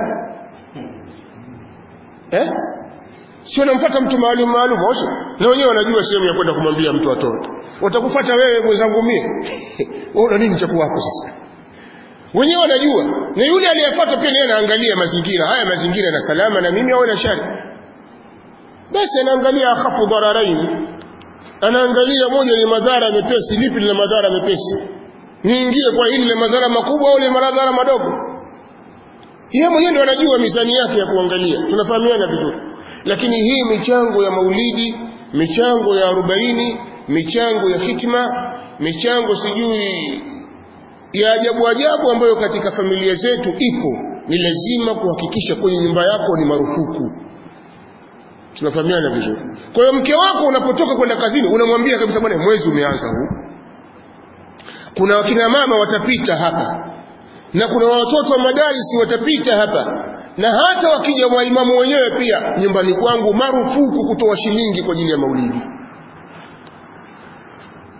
eh sio nampata mtu maalum maalum osho na wenyewe wanajua sehemu ya kwenda kumwambia mtu atoe watakufuata wewe mwenzangu mie una nini cha kuwapo sasa wenyewe wanajua na yule aliyefuata pia naye anaangalia mazingira haya mazingira na salama na mimi au na shari basi anaangalia akhafu dhararaini anaangalia moja ni madhara mepesi lipi lina madhara mepesi niingie kwa hili la madhara makubwa au lina madhara madogo yeye mwenyewe ndio anajua mizani yake ya kuangalia tunafahamiana vizuri lakini hii michango ya maulidi michango ya arobaini michango ya hitima michango sijui ya ajabu ajabu ambayo katika familia zetu ipo ni lazima kuhakikisha kwenye nyumba yako ni marufuku tunafahamiana vizuri kwa hiyo mke wako unapotoka kwenda kazini unamwambia kabisa bwana mwezi umeanza huu kuna wakina mama watapita hapa na kuna watoto wa madarisi watapita hapa na hata wakija waimamu wenyewe pia nyumbani kwangu marufuku kutoa shilingi kwa ajili ya maulidi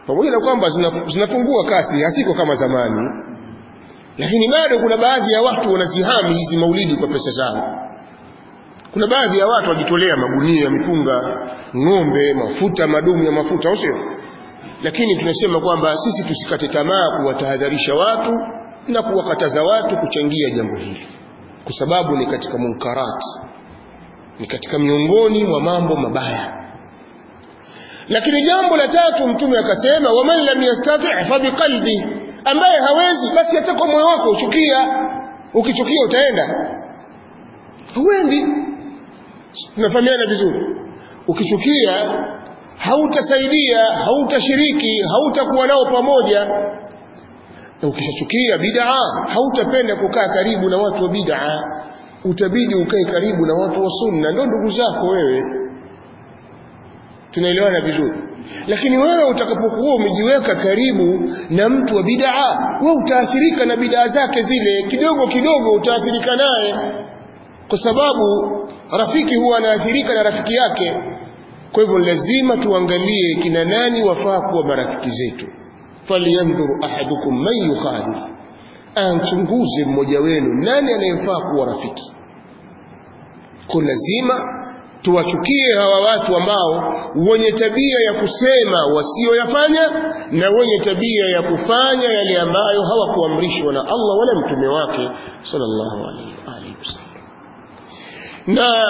pamoja na kwamba zinapungua kasi hasiko kama zamani lakini bado kuna baadhi ya watu wanazihami hizi maulidi kwa pesa zao kuna baadhi ya watu wajitolea magunia ya mipunga ng'ombe mafuta madumu ya mafuta au sio lakini tunasema kwamba sisi tusikate tamaa kuwatahadharisha watu na kuwakataza watu kuchangia jambo hili kwa sababu ni katika munkarat ni katika miongoni mwa mambo mabaya lakini jambo la tatu mtume akasema waman lam yastati' fa biqalbi ambaye hawezi basi hata kwa moyo wako uchukia ukichukia utaenda huendi tunafahamiana vizuri ukichukia hautasaidia hautashiriki hautakuwa nao pamoja na ukishachukia bid'a hautapenda kukaa karibu na watu wa bid'a utabidi ukae karibu na watu wa sunna ndio ndugu zako wewe tunaelewana vizuri lakini wewe utakapokuwa umejiweka karibu na mtu wa bid'a wewe utaathirika na bid'a zake zile kidogo kidogo utaathirika naye kwa sababu rafiki huwa anaathirika na rafiki yake kwa hivyo lazima tuangalie kina nani wafaa kuwa marafiki zetu falyanzuru ahadukum man yukhalif anchunguze mmoja wenu nani anayemfaa kuwa rafiki kwa lazima tuwachukie hawa watu ambao wenye tabia ya kusema wasioyafanya na wenye tabia ya kufanya yale ambayo hawakuamrishwa na Allah wala mtume wake sallallahu alaihi wasallam na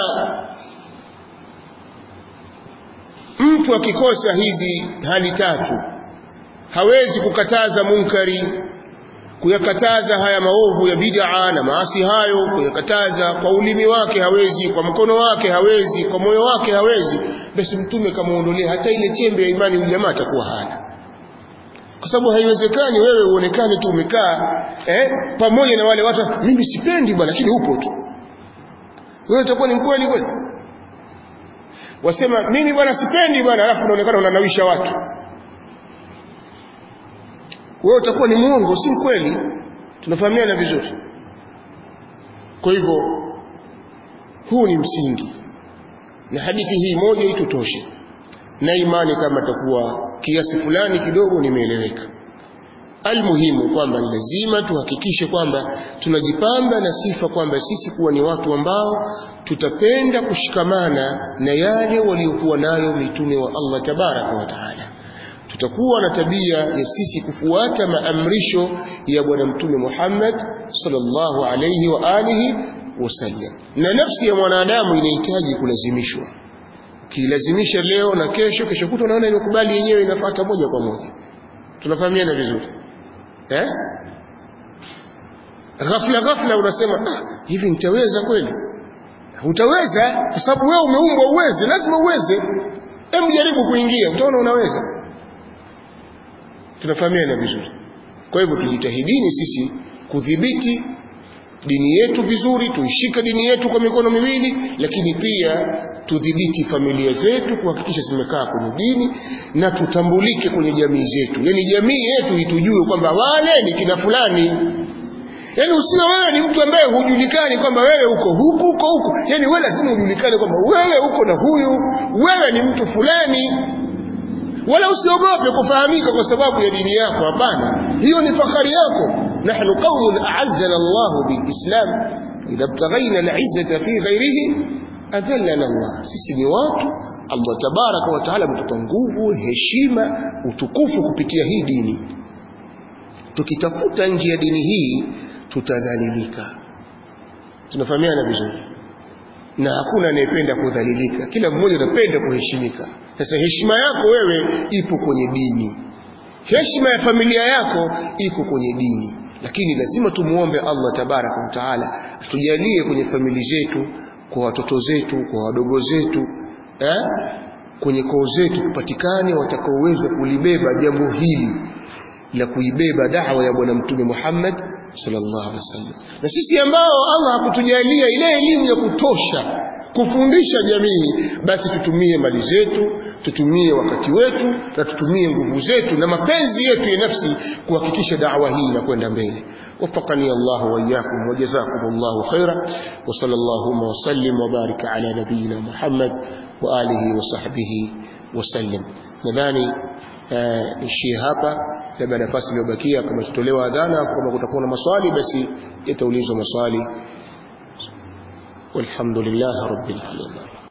mtu akikosa hizi hali tatu hawezi kukataza munkari kuyakataza haya maovu ya bid'a na maasi hayo kuyakataza kwa ulimi wake hawezi kwa mkono wake hawezi kwa moyo wake hawezi basi mtume kamaondolea hata ile chembe ya imani ujamaa atakuwa hana kwa sababu haiwezekani wewe uonekane tu umekaa eh, pamoja na wale watu mimi sipendi bwana lakini upo tu wewe utakuwa ni mkweli kweli wasema mimi bwana sipendi bwana alafu unaonekana unanawisha watu wewe utakuwa ni muongo si mkweli tunafahamiana vizuri kwa hivyo huu ni msingi na hadithi hii moja itutoshe na imani kama takuwa kiasi fulani kidogo nimeeleweka almuhimu kwamba lazima tuhakikishe kwamba tunajipamba na sifa kwamba sisi kuwa ni watu ambao tutapenda kushikamana na yale waliokuwa nayo mitume wa Allah tabaraka wa taala tutakuwa na tabia ya sisi kufuata maamrisho ya bwana mtume Muhammad sallallahu alayhi wa alihi wasallam na nafsi ya mwanadamu inahitaji kulazimishwa ukilazimisha leo na kesho kesho kutwa unaona imekubali yenyewe inafuata moja kwa moja tunafahamiana vizuri eh ghafla ghafla unasema ah, hivi nitaweza kweli utaweza kwa sababu wewe umeumbwa uweze lazima uweze hebu jaribu kuingia utaona unaweza tunafahamiana vizuri kwa hivyo tujitahidini sisi kudhibiti dini yetu vizuri tuishike dini yetu kwa mikono miwili lakini pia tudhibiti familia zetu kuhakikisha zimekaa kwenye dini na tutambulike kwenye jamii zetu yani jamii yetu itujue kwamba wale ni kina fulani yani usiwe wewe ni mtu ambaye hujulikani kwamba wewe uko huku uko huku yani wewe lazima ujulikane kwamba wewe uko na huyu wewe ni mtu fulani wala usiogope kufahamika kwa sababu ya dini yako hapana hiyo ni fahari yako nahnu qaumun a'azzana Allah bilislam idha ibtaghayna al'izzata fi ghayrihi adhallana Allah sisi ni watu Allah tabaraka wa taala ametupa nguvu heshima utukufu kupitia hii dini tukitafuta nje ya dini hii tutadhalilika tunafahamiana vizuri na hakuna anayependa kudhalilika kila mmoja anapenda kuheshimika sasa heshima yako wewe ipo kwenye dini heshima ya familia yako iko kwenye dini lakini lazima tumuombe Allah tabaraka wa taala atujalie kwenye familia zetu kwa watoto zetu kwa wadogo zetu eh? kwenye koo zetu kupatikane watakaoweza kulibeba jambo hili la kuibeba da'wa ya bwana mtume Muhammad sallallahu alaihi wasallam na sisi ambao Allah hakutujalia ile elimu ya kutosha kufundisha jamii basi tutumie mali zetu tutumie wakati wetu na tutumie nguvu zetu na mapenzi yetu ya nafsi kuhakikisha da'wa hii inakwenda mbele وفقني الله وإياكم وجزاكم الله خيرا وصلى اللهم وسلم وبارك على نبينا محمد وآله وصحبه وسلم nadhani ishie hapa labda nafasi iliyobakia kama tutolewa adhana kama kutakuwa na maswali basi yataulizwa maswali walhamdulillah rabbil alamin